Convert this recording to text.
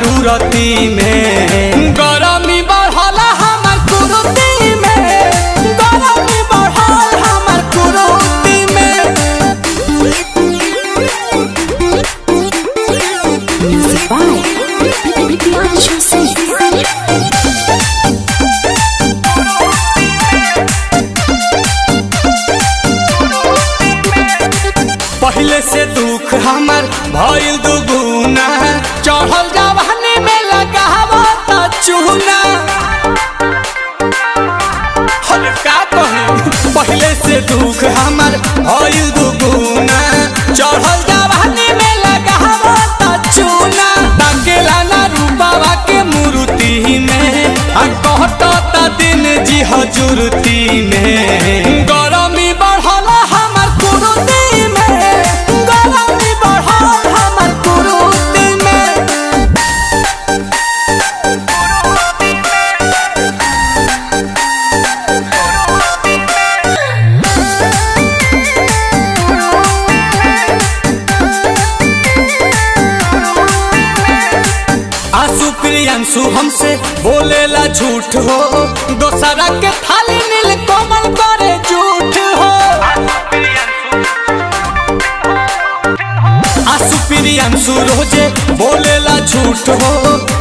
जरूरती में गरमी बढ़ल हमर कुरुती में गरमी बढ़ल हमर कुरुती में Music by Bianca Singh. पहले से दुख हमर भइल दुगुना चढ़ल जवानी में लगावो त चूना हर का कही पहले से दुख हमर भइल दुगुना चढ़ल जवानी में लगावो त चूना ताकेला ना रूपावा के मूर्ति में आ कहत त दिन जी हजूरती में गरमी बढ़ल हमर कुरुती में गरमी बढ़ल हमर कुरुती में आंसू प्रियंशु हमसे बोलेला झूठ हो दोसरा के थाली नील कोमल करे झूठ हो आंसू प्रियंशु रोजे बोलेला झूठ हो